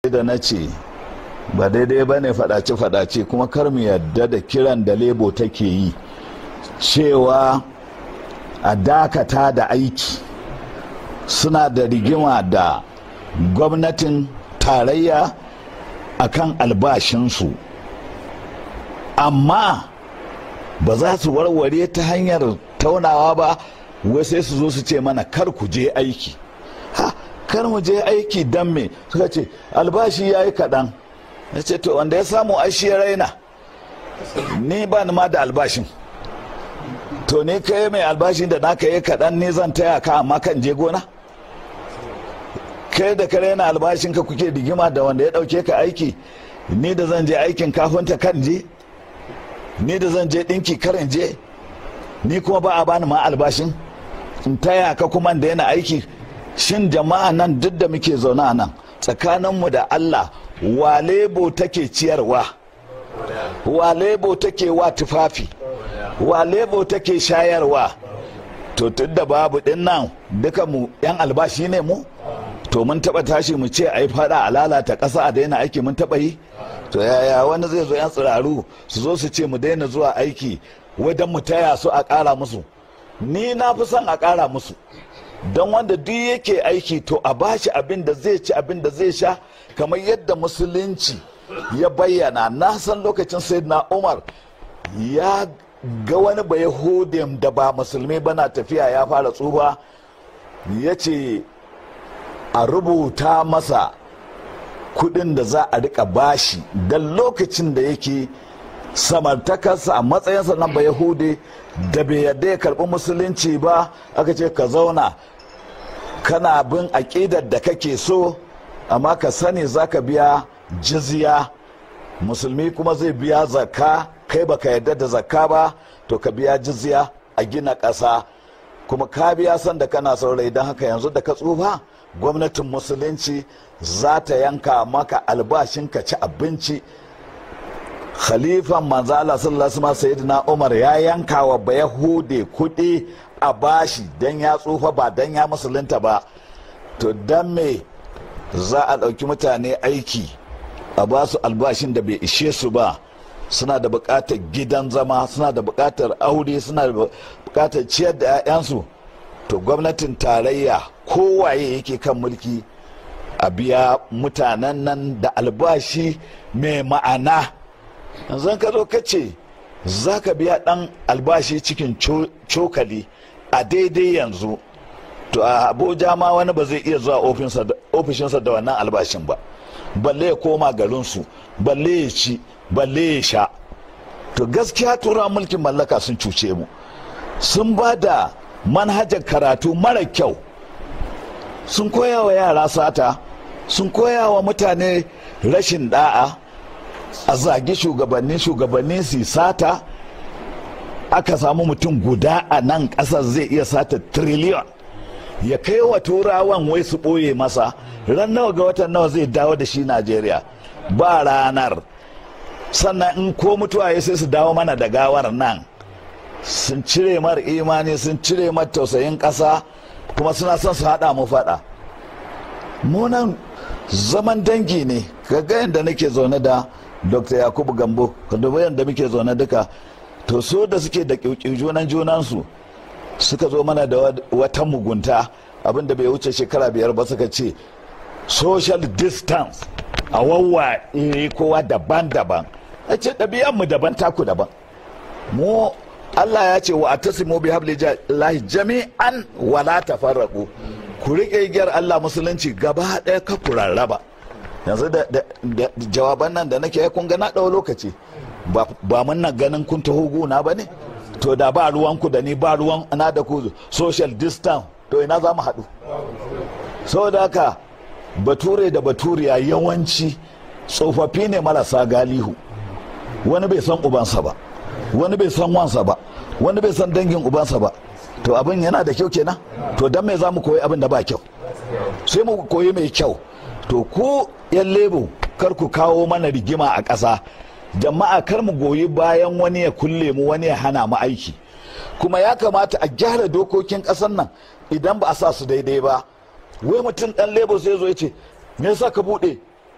da na ce ba daidai ba ne fadace-fadace kuma kar mu yadda da kiran da lebo take yi cewa a dakata da aiki suna da rigima da gwamnatin tarayya akan albashinsu amma ba za su warware ta hanyar taunawa ba wai sai su zo su ce mana kar ku je aiki ha kar mu je aiki don me suka ce albashi ya yi kaɗan ya ce to wanda ya samu aishi ya raina ni ba ni ma da albashin to ni kai mai albashin da naka yi kaɗan ni zan taya ka amma kan je gona kai da ka raina albashin ka kuke digima da wanda ya ɗauke ka aiki ni da zan je aikin kafinta kan je ni da zan je ɗinki karin je ni kuma ba a bani ma albashin in taya ka kuma da yana aiki shin jama'a nan duk da muke zaune a nan tsakaninmu da allah wa lebo take ciyarwa wa lebo take wa tufafi wa lebo take shayarwa to tun da babu din nan duka mu yan albashi ne mu to mun taba tashi mu ce a yi fada a lalata ƙasa a daina aiki mun taba yi to yaya wani zai zo yan tsiraru su zo su ce mu daina zuwa aiki wajen mu taya su a ƙara musu ni na fi son a ƙara musu don wanda duk yake aiki to a bashi abin da zai ci abin da zai sha kamar yadda musulunci ya bayyana na san lokacin sayyidina umar ya ga wani ba yahudin da ba musulmi bana tafiya ya fara tsufa ya ce a rubuta masa kudin da za a rika bashi don lokacin da yake samartakarsa a matsayinsa na ba yahudi da bai yadda ya karbi musulunci ba aka ce ka zauna kana bin aƙidar da kake so amma ka sani za ka biya jizya musulmi kuma zai biya zakka kai baka yadda da zakka ba to ka biya jizya a gina ƙasa kuma ka biya san da kana saurayi don haka yanzu da ka tsufa gwamnatin musulunci za ta yanka maka albashin ka ci abinci khalifan manzala sallallahu alaihi sayyidina umar ya yanka wa bayahude kuɗi a bashi don ya tsufa ba don ya musulunta ba to don me za a ɗauki mutane aiki a ba su albashin da bai ishe su ba suna da buƙatar gidan zama suna da buƙatar aure suna da buƙatar ciyar da 'ya'yansu to gwamnatin tarayya kowaye yake kan mulki a biya mutanen nan da albashi mai ma'ana yanzu ka zo ka ce za ka biya ɗan albashi cikin cokali a daidai yanzu to a abuja ma wani ba zai iya zuwa ofishinsa da wannan albashin ba balle ya koma garinsu balle ya ci balle ya sha to gaskiya tura mulkin mallaka sun cuce mu sun ba da manhajar karatu mara kyau sun koya wa yara sata sun koya wa mutane rashin da'a a zagi shugabanni shugabanni su sata aka samu mutum guda a nan ƙasar zai iya sata triliyon ya kai wa turawan wai su ɓoye masa ran nawa ga watan nawa zai dawo da shi najeriya ba ranar sannan in ko mutuwa ya sai su dawo mana da gawar nan sun cire mar imani sun cire mar tausayin ƙasa kuma suna son su haɗa mu faɗa munan zaman dangi ne ga yadda nake zaune da dr yakubu gambo da yadda muke zaune duka to so da suke da junan junansu suka zo mana da wata mugunta abinda bai wuce shekara biyar ba suka ce social distance a wawa kowa daban-daban a ce mu daban taku daban mu Allah ya ce wa atasimu bi hablillahi jami'an wala tafarraqu ku rike igiyar Allah musulunci gaba ɗaya ka ku rarraba yanzu da jawaban nan da nake kun ga na ɗau lokaci ba mun na ganin kun taho gona ba ne to da ba ruwanku da ni ba ruwan na da ku social distance to ina za mu haɗu saboda haka bature da baturiya yawanci tsofaffi ne marasa galihu wani bai san ubansa ba wani bai san wansa ba wani bai san dangin ubansa ba to abin yana da kyau kenan to dan me za mu koyi abin da ba kyau sai mu koyi mai kyau to ku yan lebo kar ku kawo mana rigima a ƙasa jama'a kar mu goyi bayan wani ya kulle mu wani ya hana mu aiki kuma ya kamata a gyara dokokin ƙasar nan idan ba a sa su daidai ba wai mutum ɗan lebo sai zo ya ce me yasa ka buɗe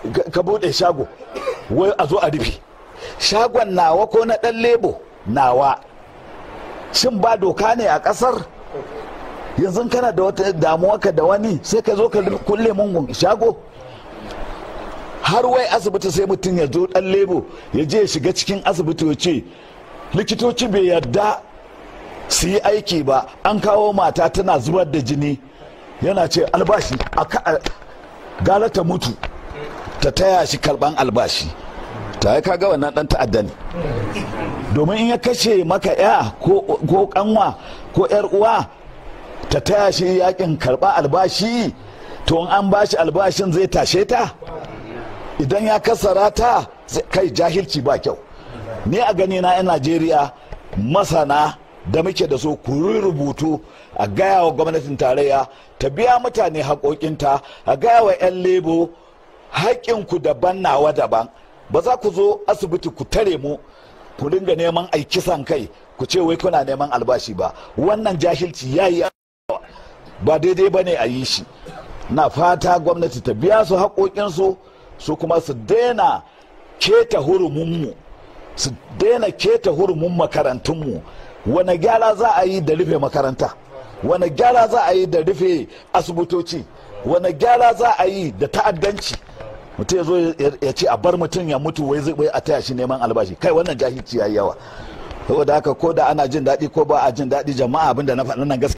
ka bude shago wai a zo a rufe shagon nawa ko na dan lebo nawa shin ba doka ne a kasar yanzu kana da wata damuwa ka da wani sai ka zo ka kulle mun shago har wai asibiti sai mutum ya zo dan lebo ya je ya shiga cikin asibiti ya ce likitoci bai yarda su yi aiki ba an kawo mata tana zubar da jini yana ce albashi a gara ta mutu ta taya shi karban albashi ta yi kaga wannan dan ta'adda ne domin in ya kashe maka ya ko kanwa ko yar uwa ta taya shi yakin karba albashi to in an bashi albashin zai tashe ta idan ya kasara ta kai jahilci ba kyau ni a gani na 'yan najeriya masana da muke da su ku rubutu a gaya wa gwamnatin tarayya ta biya mutane haƙoƙinta a gaya wa 'yan lebo haƙƙinku daban nawa daban ba za ku zo asibiti ku tare mu ku dinga neman aikisan kai ku ce wai kuna neman albashi ba wannan jahilci ya yi ba daidai ba ne a yi shi na fata gwamnati ta biya su haƙoƙinsu su kuma su daina keta hurumunmu su daina keta hurumun makarantunmu wane gyara za a yi da rufe makaranta wane gyara za a yi da rufe asibitoci wane gyara za a yi da ta'addanci mutum ya zo ya ce a bar mutum ya mutu wai zai a taya shi neman albashi kai wannan jahilci ya yi yawa saboda haka ko da ana jin daɗi ko ba a jin daɗi jama'a abinda na faɗi nan gaskiya